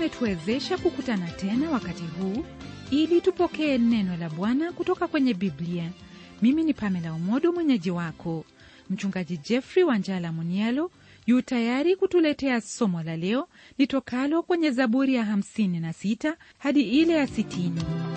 ametuwezesha kukutana tena wakati huu ili tupokee neno la Bwana kutoka kwenye Biblia. Mimi ni Pamela Umodo, mwenyeji wako. Mchungaji Jeffrey Wanjala Munialo yu tayari kutuletea somo la leo litokalo kwenye Zaburi ya 56 hadi ile ya 60.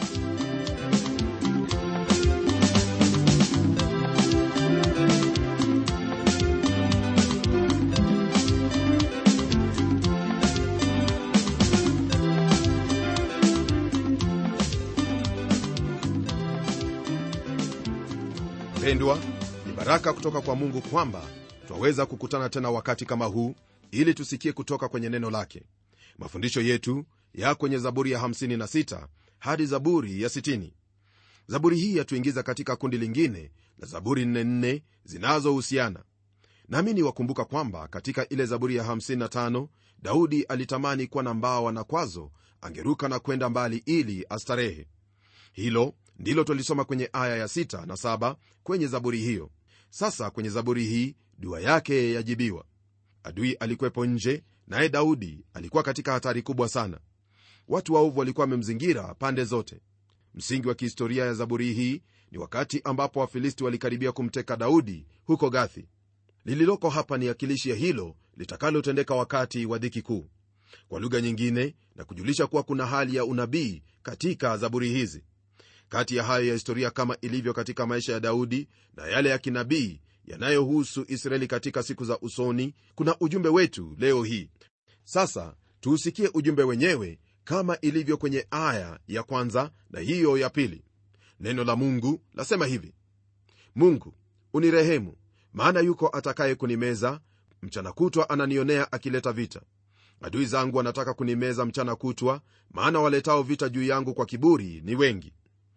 Pendwa, ni baraka kutoka kwa Mungu kwamba twaweza kukutana tena wakati kama huu ili tusikie kutoka kwenye neno lake. Mafundisho yetu ya kwenye Zaburi ya 56 hadi Zaburi ya 60. Zaburi hii yatuingiza katika kundi lingine la Zaburi 44 zinazohusiana. Naamini wakumbuka kwamba katika ile Zaburi ya 55 Daudi alitamani kuwa na mbawa na kwazo angeruka na kwenda mbali ili astarehe. Hilo ndilo twalisoma kwenye aya ya 6 na 7 kwenye zaburi hiyo. Sasa kwenye zaburi hii dua yake yajibiwa. Adui alikwepo nje, naye Daudi alikuwa katika hatari kubwa sana. Watu waovu walikuwa wamemzingira pande zote. Msingi wa kihistoria ya zaburi hii ni wakati ambapo Wafilisti walikaribia kumteka Daudi huko Gathi. Lililoko hapa ni akilishi ya hilo litakalotendeka wakati wa dhiki kuu, kwa lugha nyingine, na kujulisha kuwa kuna hali ya unabii katika zaburi hizi. Kati ya hayo ya historia kama ilivyo katika maisha ya Daudi na yale ya kinabii yanayohusu Israeli katika siku za usoni, kuna ujumbe wetu leo hii. Sasa tuusikie ujumbe wenyewe kama ilivyo kwenye aya ya kwanza na hiyo ya pili. Neno la Mungu lasema hivi: Mungu unirehemu, maana yuko atakaye kunimeza. Mchana kutwa ananionea akileta vita. Adui zangu wanataka kunimeza mchana kutwa, maana waletao vita juu yangu kwa kiburi ni wengi.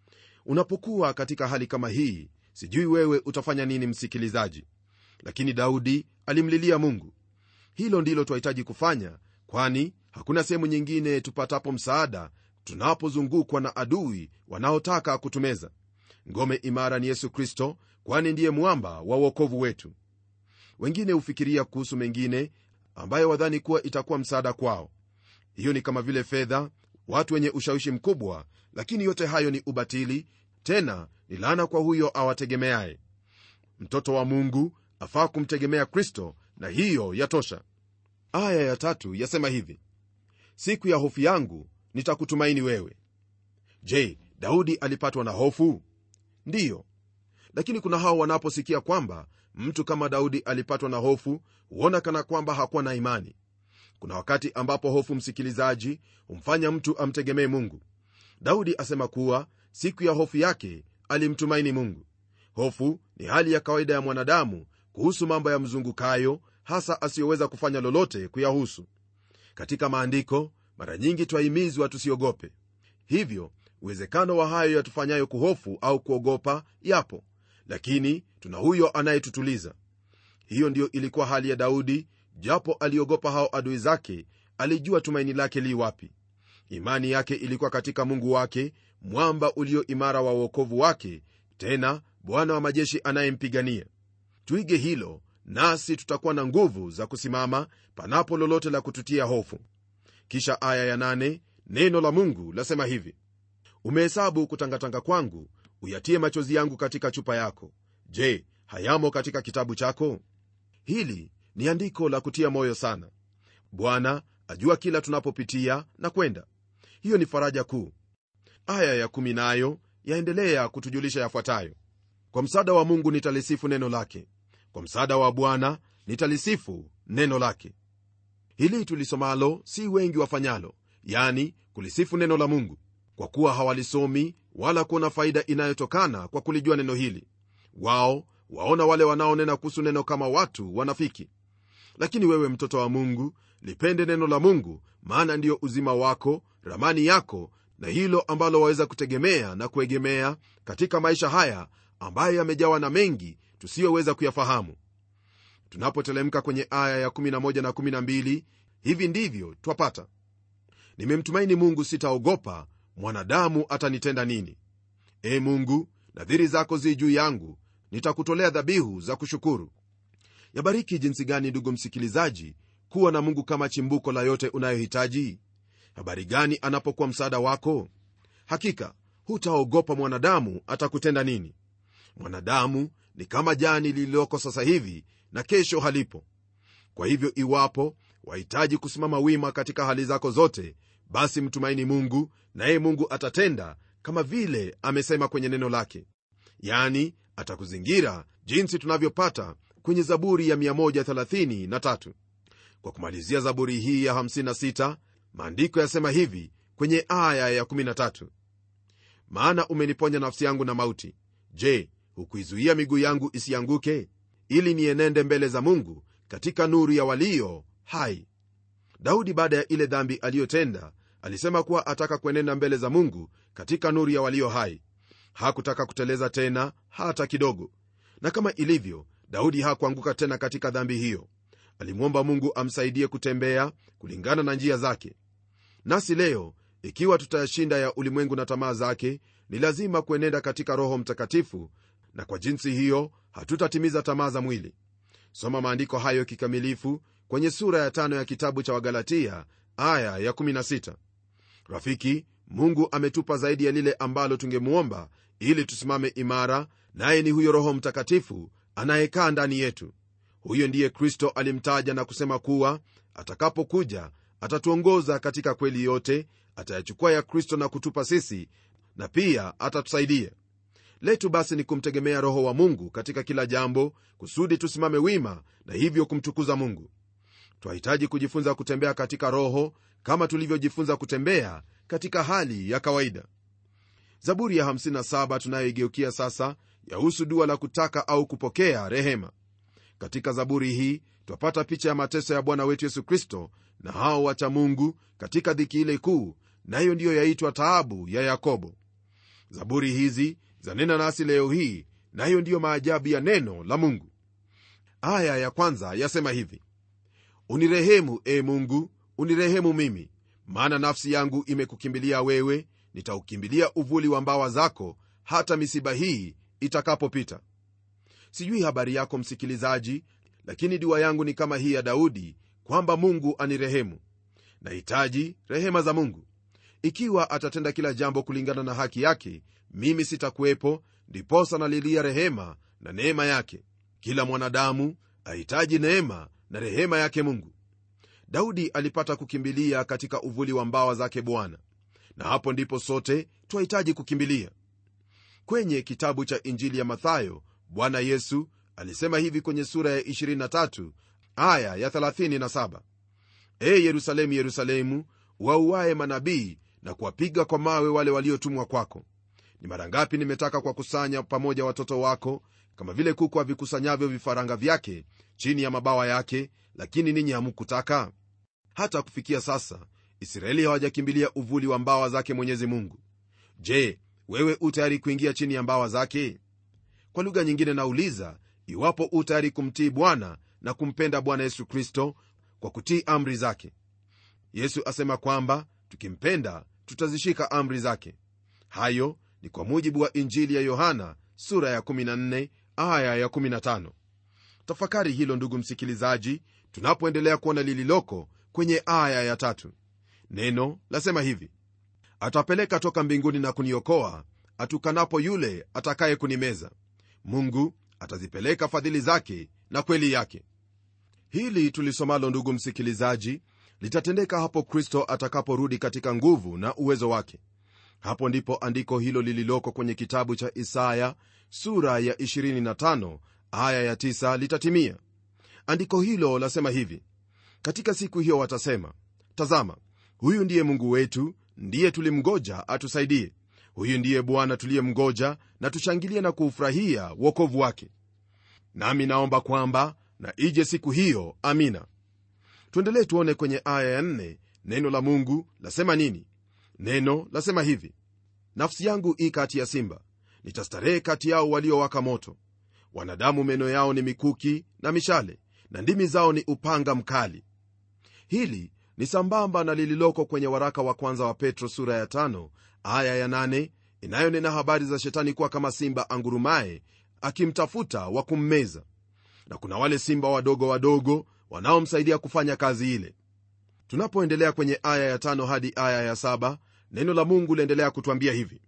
Unapokuwa katika hali kama hii, sijui wewe utafanya nini, msikilizaji, lakini Daudi alimlilia Mungu. Hilo ndilo twahitaji kufanya, kwani hakuna sehemu nyingine tupatapo msaada tunapozungukwa na adui wanaotaka kutumeza. Ngome imara ni Yesu Kristo, kwani ndiye mwamba wa uokovu wetu. Wengine hufikiria kuhusu mengine ambayo wadhani kuwa itakuwa msaada kwao. Hiyo ni kama vile fedha, watu wenye ushawishi mkubwa, lakini yote hayo ni ubatili, tena ni laana kwa huyo awategemeaye. Mtoto wa Mungu afaa kumtegemea Kristo, na hiyo yatosha. Aya ya tatu yasema hivi: siku ya hofu yangu nitakutumaini wewe. Je, Daudi alipatwa na hofu? Ndiyo, lakini kuna hao wanaposikia kwamba mtu kama Daudi alipatwa na hofu huona kana kwamba hakuwa na imani. Kuna wakati ambapo hofu, msikilizaji, humfanya mtu amtegemee Mungu. Daudi asema kuwa siku ya hofu yake alimtumaini Mungu. Hofu ni hali ya kawaida ya mwanadamu kuhusu mambo ya mzungukayo, hasa asiyoweza kufanya lolote kuyahusu. Katika maandiko mara nyingi twahimizwa tusiogope. Hivyo uwezekano wa hayo yatufanyayo kuhofu au kuogopa yapo, lakini tuna huyo anayetutuliza. Hiyo ndiyo ilikuwa hali ya Daudi. Japo aliogopa hao adui zake, alijua tumaini lake li wapi. Imani yake ilikuwa katika Mungu wake, mwamba ulio imara wa uokovu wake, tena Bwana wa majeshi anayempigania. Tuige hilo, nasi tutakuwa na nguvu za kusimama panapo lolote la kututia hofu. Kisha aya ya nane, neno la Mungu lasema hivi: umehesabu kutangatanga kwangu, uyatie machozi yangu katika chupa yako. Je, hayamo katika kitabu chako? Hili ni andiko la kutia moyo sana. Bwana ajua kila tunapopitia na kwenda. Hiyo ni faraja kuu. Aya ya kumi nayo yaendelea kutujulisha yafuatayo: kwa msaada wa Mungu nitalisifu neno lake, kwa msaada wa Bwana nitalisifu neno lake. Hili tulisomalo si wengi wafanyalo, yani kulisifu neno la Mungu, kwa kuwa hawalisomi wala kuona faida inayotokana kwa kulijua neno hili. Wao waona wale wanaonena kuhusu neno kama watu wanafiki. Lakini wewe mtoto wa Mungu, lipende neno la Mungu, maana ndiyo uzima wako, ramani yako, na hilo ambalo waweza kutegemea na kuegemea katika maisha haya ambayo yamejawa na mengi tusiyoweza kuyafahamu. Tunapotelemka kwenye aya ya 11 na 12, hivi ndivyo twapata: nimemtumaini Mungu, sitaogopa mwanadamu atanitenda nini. E Mungu, nadhiri zako zi juu yangu, nitakutolea dhabihu za kushukuru. Yabariki jinsi gani, ndugu msikilizaji, kuwa na Mungu kama chimbuko la yote unayohitaji. habari gani anapokuwa msaada wako hakika hutaogopa mwanadamu atakutenda nini mwanadamu ni kama jani lililoko sasa hivi na kesho halipo kwa hivyo iwapo wahitaji kusimama wima katika hali zako zote basi mtumaini mungu naye mungu atatenda kama vile amesema kwenye neno lake yani atakuzingira jinsi tunavyopata kwenye zaburi ya 133 kwa kumalizia zaburi hii ya 56 maandiko yasema hivi kwenye aya ya 13 maana umeniponya nafsi yangu na mauti je hukuizuia miguu yangu isianguke ili nienende mbele za mungu katika nuru ya walio hai daudi baada ya ile dhambi aliyotenda alisema kuwa ataka kuenenda mbele za mungu katika nuru ya walio hai hakutaka kuteleza tena hata kidogo na kama ilivyo daudi hakuanguka tena katika dhambi hiyo alimwomba mungu amsaidie kutembea kulingana na njia zake nasi leo ikiwa tutayashinda ya ulimwengu na tamaa zake ni lazima kuenenda katika roho mtakatifu na kwa jinsi hiyo hatutatimiza tamaa za mwili soma maandiko hayo kikamilifu kwenye sura ya tano ya kitabu cha wagalatia aya ya 16 rafiki mungu ametupa zaidi ya lile ambalo tungemwomba ili tusimame imara naye ni huyo roho mtakatifu anayekaa ndani yetu huyo ndiye kristo alimtaja na kusema kuwa atakapokuja atatuongoza katika kweli yote atayachukua ya kristo na kutupa sisi na pia atatusaidia letu basi ni kumtegemea roho wa mungu katika kila jambo kusudi tusimame wima na hivyo kumtukuza mungu twahitaji kujifunza kutembea katika roho kama tulivyojifunza kutembea katika hali ya kawaida zaburi ya 57 tunayoigeukia sasa yahusu dua la kutaka au kupokea rehema katika zaburi hii twapata picha ya mateso ya bwana wetu yesu kristo na hao wacha mungu katika dhiki ile kuu nayo ndiyo yaitwa taabu ya yakobo zaburi hizi zanena nasi leo hii nayo ndiyo maajabu ya neno la mungu aya ya kwanza yasema hivi unirehemu e mungu unirehemu mimi maana nafsi yangu imekukimbilia wewe nitaukimbilia uvuli wa mbawa zako hata misiba hii itakapopita sijui habari yako msikilizaji lakini dua yangu ni kama hii ya daudi kwamba mungu anirehemu nahitaji rehema za mungu ikiwa atatenda kila jambo kulingana na haki yake mimi sitakuwepo ndiposa nalilia rehema na neema yake kila mwanadamu ahitaji neema na rehema yake mungu daudi alipata kukimbilia katika uvuli wa mbawa zake bwana na hapo ndipo sote twahitaji kukimbilia kwenye kitabu cha injili ya mathayo bwana yesu alisema hivi kwenye sura ya 23 aya ya 37 e yerusalemu yerusalemu wauaye manabii na kuwapiga kwa mawe wale waliotumwa kwako ni mara ngapi nimetaka kuwakusanya pamoja watoto wako kama vile kuku avikusanyavyo vifaranga vyake chini ya mabawa yake lakini ninyi hamukutaka hata kufikia sasa israeli hawajakimbilia uvuli wa mbawa zake mwenyezi mungu je wewe u tayari kuingia chini ya mbawa zake kwa lugha nyingine nauliza iwapo u tayari kumtii bwana na kumpenda bwana yesu kristo kwa kutii amri zake yesu asema kwamba tukimpenda tutazishika amri zake hayo ni kwa mujibu wa injili ya yohana sura ya 14 aya ya 15 tafakari hilo ndugu msikilizaji tunapoendelea kuona lililoko kwenye aya ya tatu neno lasema hivi atapeleka toka mbinguni na kuniokoa atukanapo yule atakaye kunimeza mungu atazipeleka fadhili zake na kweli yake hili tulisomalo ndugu msikilizaji litatendeka hapo kristo atakaporudi katika nguvu na uwezo wake hapo ndipo andiko hilo lililoko kwenye kitabu cha isaya sura ya 25 aya ya 9 litatimia andiko hilo lasema hivi katika siku hiyo watasema tazama huyu ndiye mungu wetu ndiye tulimgoja atusaidie huyu ndiye bwana tuliyemgoja na tushangilie na kuufurahia wokovu wake nami naomba kwamba na ije siku hiyo amina tuendelee tuone kwenye aya ya nne neno la mungu lasema nini neno lasema hivi nafsi yangu i kati ya simba nitastarehe kati yao waliowaka moto wanadamu meno yao ni mikuki na mishale na ndimi zao ni upanga mkali hili ni sambamba na lililoko kwenye waraka wa kwanza wa petro sura ya tano, aya ya nane, inayonena habari za shetani kuwa kama simba angurumaye akimtafuta wa kummeza na kuna wale simba wadogo wadogo wanaomsaidia kufanya kazi ile tunapoendelea kwenye aya ya tano hadi aya ya saba neno la mungu liendelea kutwambia hivi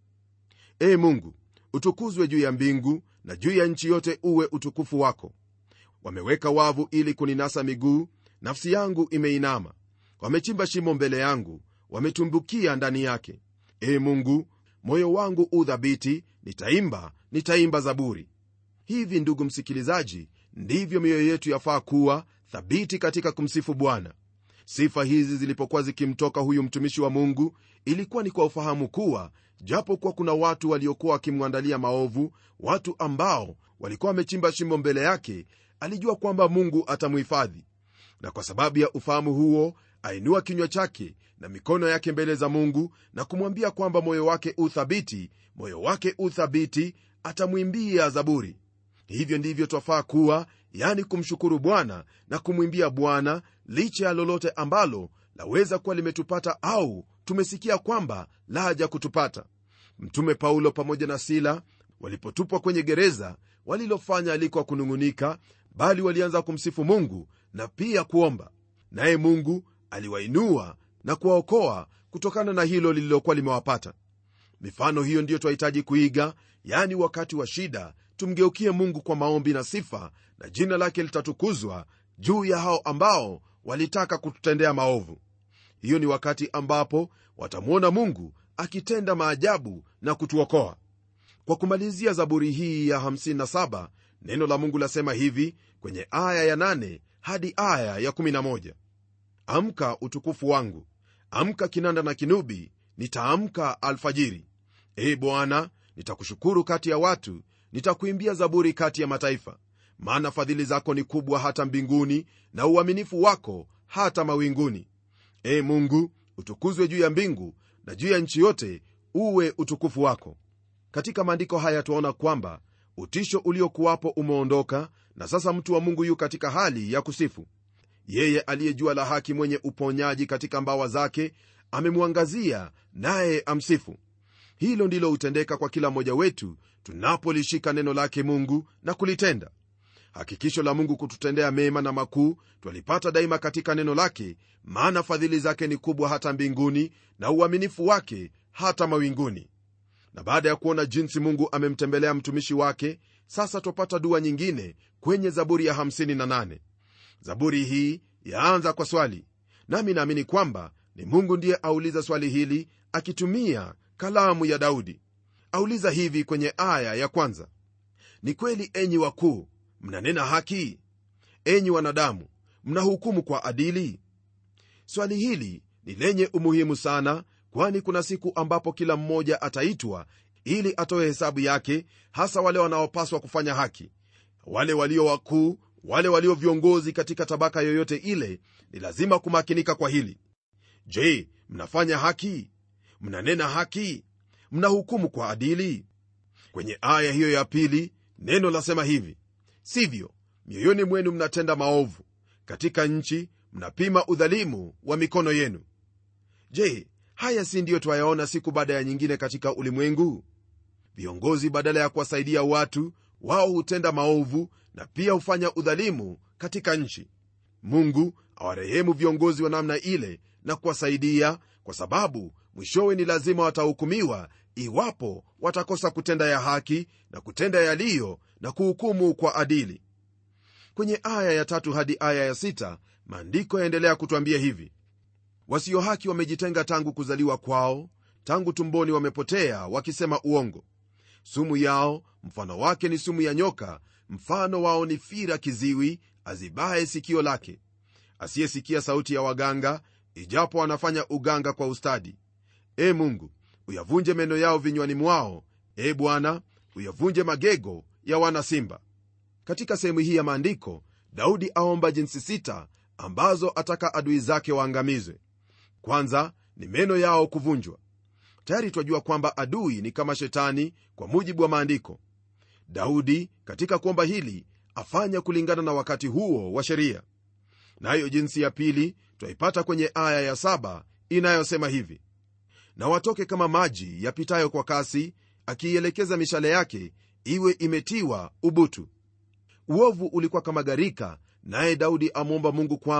ee mungu utukuzwe juu ya mbingu na juu ya nchi yote uwe utukufu wako wameweka wavu ili kuninasa miguu nafsi yangu imeinama wamechimba shimo mbele yangu wametumbukia ndani yake ee mungu moyo wangu udhabiti nitaimba nitaimba zaburi hivi ndugu msikilizaji ndivyo mioyo yetu yafaa kuwa thabiti katika kumsifu bwana sifa hizi zilipokuwa zikimtoka huyu mtumishi wa mungu ilikuwa ni kwa ufahamu kuwa japo kuwa kuna watu waliokuwa wakimwandalia maovu watu ambao walikuwa wamechimba shimo mbele yake alijua kwamba mungu atamuhifadhi na kwa sababu ya ufahamu huo ainua kinywa chake na mikono yake mbele za mungu na kumwambia kwamba moyo wake uthabiti moyo wake uthabiti atamwimbia zaburi hivyo ndivyo twafaa kuwa yani kumshukuru bwana na kumwimbia bwana licha ya lolote ambalo laweza kuwa limetupata au tumesikia kwamba laja kutupata mtume paulo pamoja na sila walipotupwa kwenye gereza walilofanya alikuwa kunung'unika bali walianza kumsifu mungu na pia kuomba naye mungu aliwainua na kuwaokoa kutokana na hilo lililokuwa limewapata mifano hiyo ndiyo twahitaji kuiga yani wakati wa shida tumgeukie mungu kwa maombi na sifa na jina lake litatukuzwa juu ya hao ambao walitaka kututendea maovu hiyo ni wakati ambapo watamwona mungu akitenda maajabu na kutuokoa kwa kumalizia zaburi hii ya 57 neno la mungu lasema hivi kwenye aya ya 8 hadi aya ya 11 amka utukufu wangu amka kinanda na kinubi nitaamka alfajiri ee bwana nitakushukuru kati ya watu nitakuimbia zaburi kati ya mataifa maana fadhili zako ni kubwa hata mbinguni na uaminifu wako hata mawinguni ee mungu utukuzwe juu ya mbingu na juu ya nchi yote uwe utukufu wako katika maandiko haya twaona kwamba utisho uliokuwapo umeondoka na sasa mtu wa mungu yu katika hali ya kusifu yeye aliyejua la haki mwenye uponyaji katika mbawa zake amemwangazia naye amsifu hilo ndilo hutendeka kwa kila mmoja wetu tunapolishika neno lake mungu na kulitenda hakikisho la mungu kututendea mema na makuu twalipata daima katika neno lake maana fadhili zake ni kubwa hata mbinguni na uaminifu wake hata mawinguni na baada ya kuona jinsi mungu amemtembelea mtumishi wake sasa twapata dua nyingine kwenye zaburi ya 58 zaburi hii yaanza kwa swali nami naamini kwamba ni mungu ndiye auliza swali hili akitumia kalamu ya daudi auliza hivi kwenye aya ya kwanza ni kweli enyi wakuu mnanena haki enyi wanadamu mnahukumu kwa adili swali hili ni lenye umuhimu sana kwani kuna siku ambapo kila mmoja ataitwa ili atoe hesabu yake hasa wale wanaopaswa kufanya haki wale walio wakuu wale walio viongozi katika tabaka yoyote ile ni lazima kumakinika kwa hili je mnafanya haki mnanena haki mnahukumu kwa adili kwenye aya hiyo ya pili neno lasema hivi sivyo mioyoni mwenu mnatenda maovu katika nchi mnapima udhalimu wa mikono yenu je haya si ndiyo twayaona siku baada ya nyingine katika ulimwengu viongozi badala ya kuwasaidia watu wao hutenda maovu na pia hufanya udhalimu katika nchi mungu awarehemu viongozi wa namna ile na kuwasaidia kwa sababu mwishowe ni lazima watahukumiwa iwapo watakosa kutenda ya haki na kutenda yaliyo na kuhukumu kwa adili kwenye aya ya tatu hadi aya ya sita maandiko yaendelea kutwambia hivi wasio haki wamejitenga tangu kuzaliwa kwao tangu tumboni wamepotea wakisema uongo sumu yao mfano wake ni sumu ya nyoka mfano wao ni fira kiziwi azibaye sikio lake asiyesikia sauti ya waganga ijapo wanafanya uganga kwa ustadi e mungu uyavunje meno yao vinywani mwao e bwana uyavunje magego ya wana simba katika sehemu hii ya maandiko daudi aomba jinsi sita ambazo ataka adui zake waangamizwe kwanza ni meno yao kuvunjwa tayari twajua kwamba adui ni kama shetani kwa mujibu wa maandiko daudi katika kuomba hili afanya kulingana na wakati huo wa sheria nayo jinsi ya pili twaipata kwenye aya ya saba inayosema hivi na watoke kama maji yapitayo kwa kasi akiielekeza mishale yake iwe imetiwa ubutu uovu ulikuwa kama gharika naye daudi amwomba mungu kwamba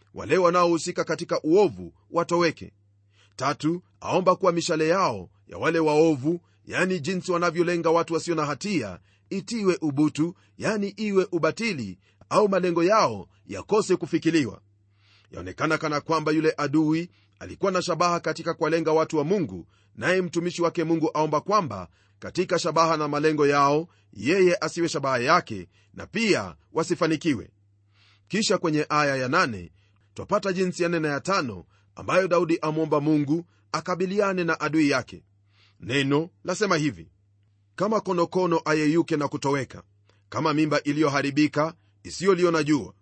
wale wanaohusika katika uovu watoweke tatu aomba kuwa mishale yao ya wale waovu yani jinsi wanavyolenga watu wasio na hatia itiwe ubutu yani iwe ubatili au malengo yao yakose kufikiliwa yaonekana kana kwamba yule adui alikuwa na shabaha katika kuwalenga watu wa mungu naye mtumishi wake mungu aomba kwamba katika shabaha na malengo yao yeye asiwe shabaha yake na pia wasifanikiwe kisha kwenye aya ya nane twapata jinsi ya nne na ya tano ambayo daudi amwomba mungu akabiliane na adui yake neno lasema hivi kama konokono ayeyuke na kutoweka kama mimba iliyoharibika isiyoliona jua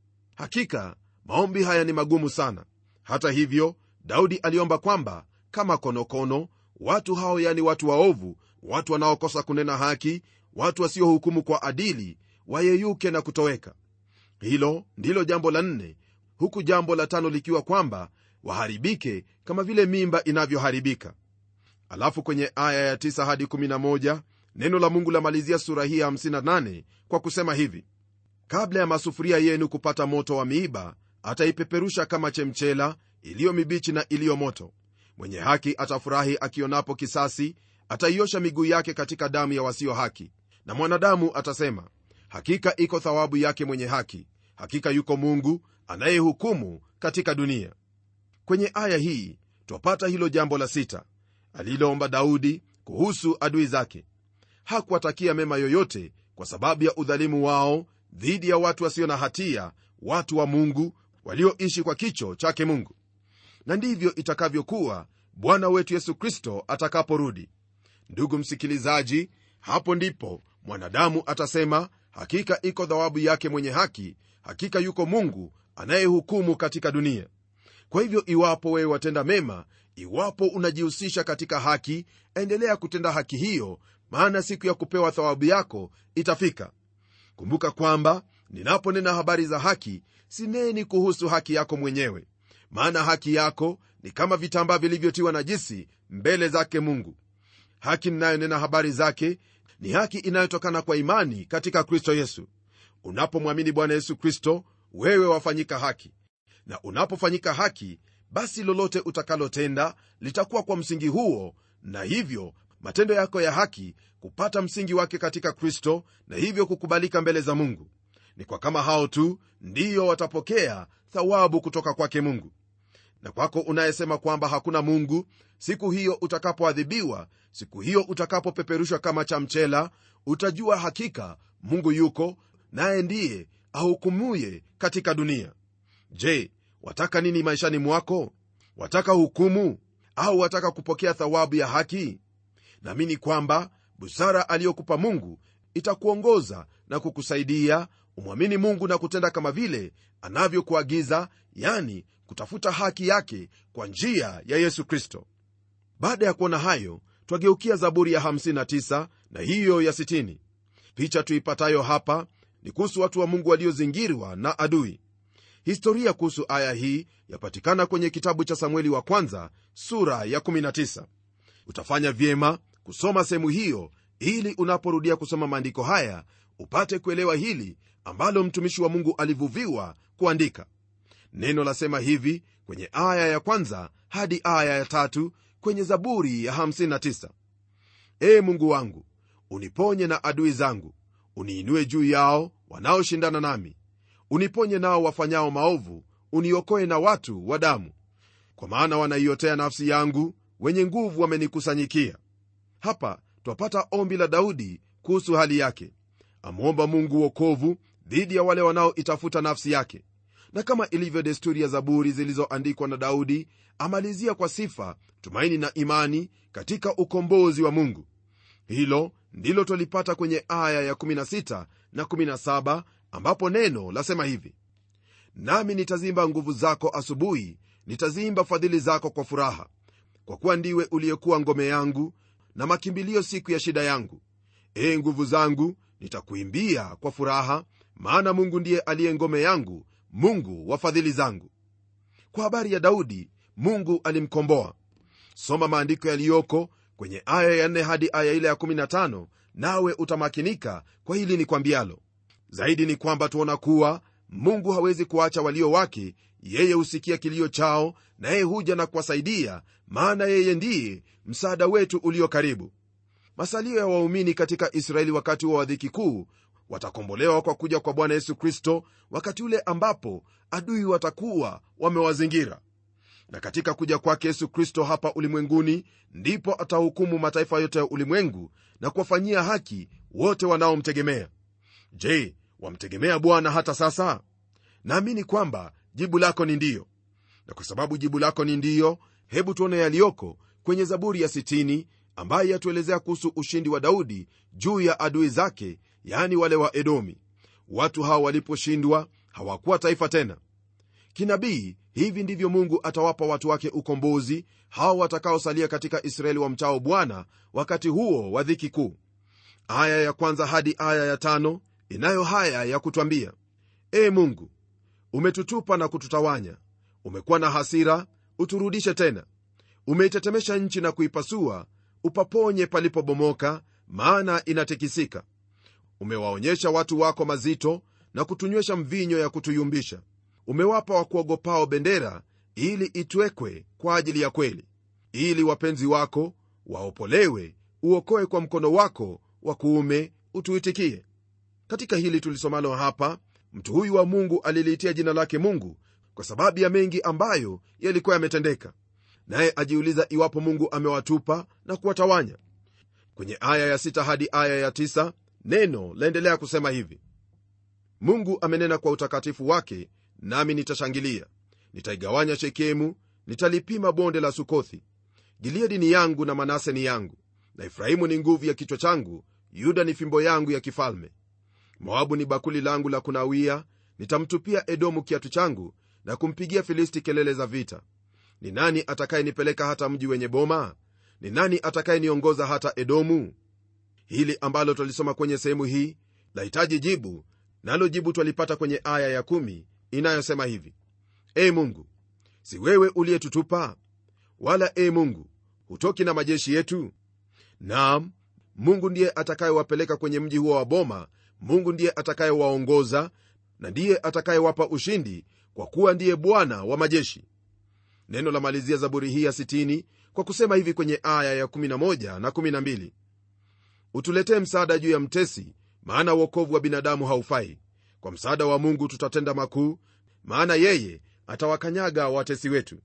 hakika maombi haya ni magumu sana hata hivyo daudi aliomba kwamba kama konokono watu hao yani watu waovu watu wanaokosa kunena haki watu wasiohukumu kwa adili wayeyuke na kutoweka hilo ndilo jambo la nne huku jambo la tano likiwa kwamba waharibike kama vile mimba inavyoharibika alafu kwenye aya ya 9 hadi 11 neno la mungu lamalizia sura hii ya 58 kwa kusema hivi kabla ya masufuria yenu kupata moto wa miiba ataipeperusha kama chemchela iliyo mibichi na iliyo moto mwenye haki atafurahi akionapo kisasi ataiosha miguu yake katika damu ya wasio haki na mwanadamu atasema hakika iko thawabu yake mwenye haki hakika yuko mungu anayehukumu katika dunia kwenye aya hii twapata hilo jambo la sita aliloomba daudi kuhusu adui zake hakuwatakia mema yoyote kwa sababu ya udhalimu wao dhidi ya watu wasio na hatia watu wa mungu walioishi kwa kicho chake mungu na ndivyo itakavyokuwa bwana wetu yesu kristo atakaporudi ndugu msikilizaji hapo ndipo mwanadamu atasema hakika iko thawabu yake mwenye haki hakika yuko mungu anayehukumu katika dunia kwa hivyo iwapo wewe watenda mema iwapo unajihusisha katika haki endelea kutenda haki hiyo maana siku ya kupewa thawabu yako itafika kumbuka kwamba ninaponena habari za haki sineni kuhusu haki yako mwenyewe maana haki yako ni kama vitambaa vilivyotiwa najisi mbele zake mungu haki ninayonena habari zake ni haki inayotokana kwa imani katika kristo yesu unapomwamini bwana yesu kristo wewe wafanyika haki na unapofanyika haki basi lolote utakalotenda litakuwa kwa msingi huo na hivyo matendo yako ya haki kupata msingi wake katika kristo na hivyo kukubalika mbele za mungu ni kwa kama hao tu ndiyo watapokea thawabu kutoka kwake mungu na kwako unayesema kwamba hakuna mungu siku hiyo utakapoadhibiwa siku hiyo utakapopeperushwa kama cha mchela utajua hakika mungu yuko naye ndiye ahukumuye katika dunia je wataka nini maishani mwako wataka hukumu au wataka kupokea thawabu ya haki naamini kwamba busara aliyokupa mungu itakuongoza na kukusaidia umwamini mungu na kutenda kama vile anavyokuagiza yani kutafuta haki yake kwa njia ya yesu kristo baada ya kuona hayo twageukia zaburi ya 59 na hiyo ya 60 picha tuipatayo hapa ni kuhusu watu wa mungu waliozingirwa na adui historia kuhusu aya hii yapatikana kwenye kitabu cha samueli wa kwanza sura ya 19 utafanya vyema kusoma sehemu hiyo ili unaporudia kusoma maandiko haya upate kuelewa hili ambalo mtumishi wa mungu alivuviwa kuandika neno lasema hivi kwenye aya ya kwanza hadi aya ya tatu kwenye zaburi ya 59 ee mungu wangu uniponye na adui zangu uniinue juu yao wanaoshindana nami uniponye nao wafanyao maovu uniokoe na watu wa damu kwa maana wanaiotea nafsi yangu wenye nguvu wamenikusanyikia hapa twapata ombi la daudi kuhusu hali yake amwomba mungu wokovu dhidi ya wale wanaoitafuta nafsi yake na kama ilivyo desturi ya zaburi zilizoandikwa na daudi amalizia kwa sifa tumaini na imani katika ukombozi wa mungu hilo ndilo twalipata kwenye aya ya 16 na 17 ambapo neno lasema hivi nami nitazimba nguvu zako asubuhi nitazimba fadhili zako kwa furaha kwa kuwa ndiwe uliyekuwa ngome yangu na makimbilio siku ya shida yangu ee nguvu zangu nitakuimbia kwa furaha maana mungu ndiye aliye ngome yangu mungu wa fadhili zangu kwa habari ya daudi mungu alimkomboa soma maandiko yaliyoko kwenye aya ya 4 hadi aya ile ya 15 nawe utamakinika kwa hili ni kwambialo zaidi ni kwamba tuona kuwa mungu hawezi kuacha walio wake yeye husikia kilio chao naye huja na kuwasaidia maana yeye ndiye msaada wetu ulio karibu masalio ya waumini katika israeli wakati wa wadhiki kuu watakombolewa kwa kuja kwa bwana yesu kristo wakati ule ambapo adui watakuwa wamewazingira na katika kuja kwake yesu kristo hapa ulimwenguni ndipo atahukumu mataifa yote ya ulimwengu na kuwafanyia haki wote wanaomtegemea je wamtegemea bwana hata sasa naamini kwamba jibu lako ni ndiyo na kwa sababu jibu lako ni ndiyo hebu tuone yaliyoko kwenye zaburi ya 60 ambaye yatuelezea kuhusu ushindi wa daudi juu ya adui zake yaani wale wa edomi watu hawa waliposhindwa hawakuwa taifa tena kinabii hivi ndivyo mungu atawapa watu wake ukombozi hao watakaosalia katika israeli wa mchao bwana wakati huo wa dhiki kuu aya ya kwanza hadi aya ya tano inayo haya ya kutwambia ee mungu umetutupa na kututawanya umekuwa na hasira uturudishe tena umeitetemesha nchi na kuipasua upaponye palipobomoka maana inatikisika umewaonyesha watu wako mazito na kutunywesha mvinyo ya kutuyumbisha umewapa wakuogopao bendera ili itwekwe kwa ajili ya kweli ili wapenzi wako waopolewe uokoe kwa mkono wako wa kuume utuitikie katika hili tulisomalo hapa mtu huyu wa mungu aliliitia jina lake mungu kwa sababu ya mengi ambayo yalikuwa yametendeka naye ajiuliza iwapo mungu amewatupa na kuwatawanya kwenye aya ya sita hadi aya ya tisa, neno laendelea kusema hivi mungu amenena kwa utakatifu wake nami nitashangilia nitaigawanya shekemu nitalipima bonde la sukothi gileadi ni yangu na manase ni yangu na efraimu ni nguvu ya kichwa changu yuda ni fimbo yangu ya kifalme moabu ni bakuli langu la kunawia nitamtupia edomu kiatu changu na kumpigia filisti kelele za vita ni nani atakayenipeleka hata mji wenye boma ni nani atakayeniongoza hata edomu hili ambalo twalisoma kwenye sehemu hii lahitaji jibu nalo jibu twalipata kwenye aya ya kumi inayosema hivi e mungu si wewe uliyetutupa wala e mungu hutoki na majeshi yetu naam mungu ndiye atakayewapeleka kwenye mji huo wa boma mungu ndiye atakayewaongoza na ndiye atakayewapa ushindi kwa kuwa ndiye bwana wa majeshi neno la malizia zaburi hii ya 60 kwa kusema hivi kwenye aya ya 11 na 12 utuletee msaada juu ya mtesi maana uokovu wa binadamu haufai kwa msaada wa mungu tutatenda makuu maana yeye atawakanyaga watesi wetu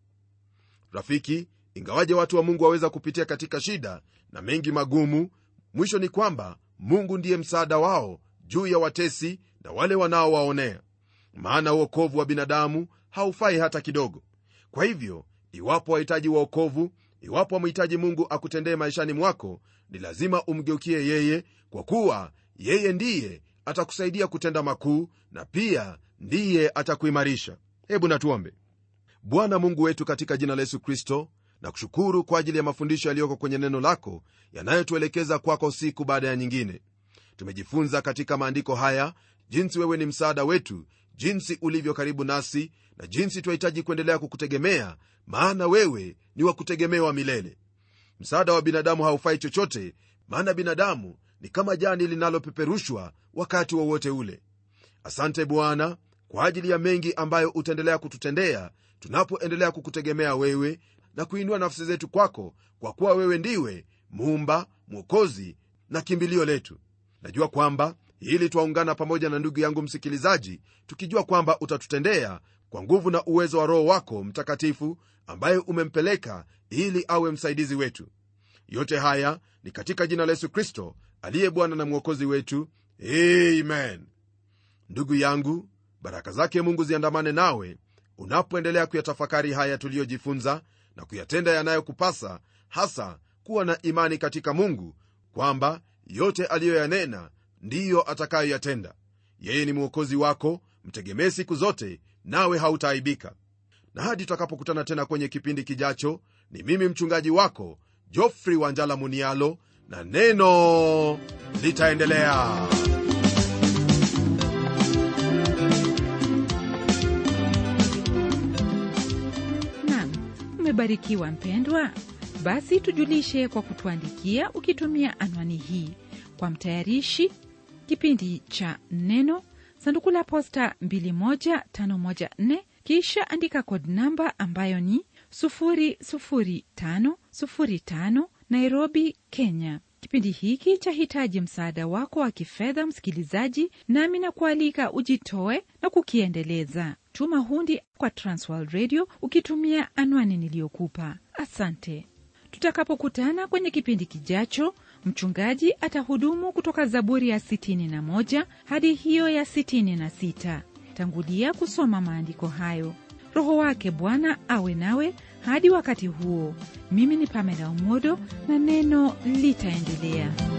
rafiki ingawaje watu wa mungu waweza kupitia katika shida na mengi magumu mwisho ni kwamba mungu ndiye msaada wao juu ya watesi na wale wanaowaonea maana uokovu wa binadamu haufai hata kidogo kwa hivyo iwapo wahitaji waokovu iwapo wamhitaji mungu akutendee maishani mwako ni lazima umgeukie yeye kwa kuwa yeye ndiye atakusaidia kutenda makuu na pia ndiye atakuimarisha hebu natuombe bwana mungu wetu katika jina la yesu kristo na kushukuru kwa ajili ya mafundisho yaliyoko kwenye neno lako yanayotuelekeza kwako siku baada ya nyingine tumejifunza katika maandiko haya jinsi wewe ni msaada wetu jinsi ulivyo karibu nasi na jinsi twahitaji kuendelea kukutegemea maana wewe ni wa kutegemewa milele msaada wa binadamu haufai chochote maana binadamu ni kama jani linalopeperushwa wakati wowote wa ule asante bwana kwa ajili ya mengi ambayo utaendelea kututendea tunapoendelea kukutegemea wewe na kuinua nafsi zetu kwako kwa kuwa wewe ndiwe muumba mwokozi na kimbilio letu najua kwamba hili twaungana pamoja na ndugu yangu msikilizaji tukijua kwamba utatutendea kwa nguvu na uwezo wa roho wako mtakatifu ambaye umempeleka ili awe msaidizi wetu yote haya ni katika jina la yesu kristo aliye bwana na mwokozi wetu amen ndugu yangu baraka zake mungu ziandamane nawe unapoendelea kuyatafakari haya tuliyojifunza na kuyatenda yanayokupasa hasa kuwa na imani katika mungu kwamba yote aliyoyanena ndiyo atakayoyatenda yeye ni mwokozi wako mtegemee siku zote nawe hautaaibika na hadi tutakapokutana tena kwenye kipindi kijacho ni mimi mchungaji wako jofri wanjala munialo na neno litaendelea nam umebarikiwa mpendwa basi tujulishe kwa kutuandikia ukitumia anwani hii kwa mtayarishi kipindi cha neno sanduku la posta 21514 kisha andika kod namba ambayo ni 00505 nairobi kenya kipindi hiki chahitaji msaada wako wa kifedha msikilizaji nami na kualika ujitoe na kukiendeleza tuma hundi kwa transworld radio ukitumia anwani niliyokupa asante tutakapokutana kwenye kipindi kijacho mchungaji atahudumu kutoka zaburi ya 61 hadi hiyo ya 66 tangulia kusoma maandiko hayo roho wake bwana awe nawe hadi wakati huo mimi ni pamela umodo na neno litaendelea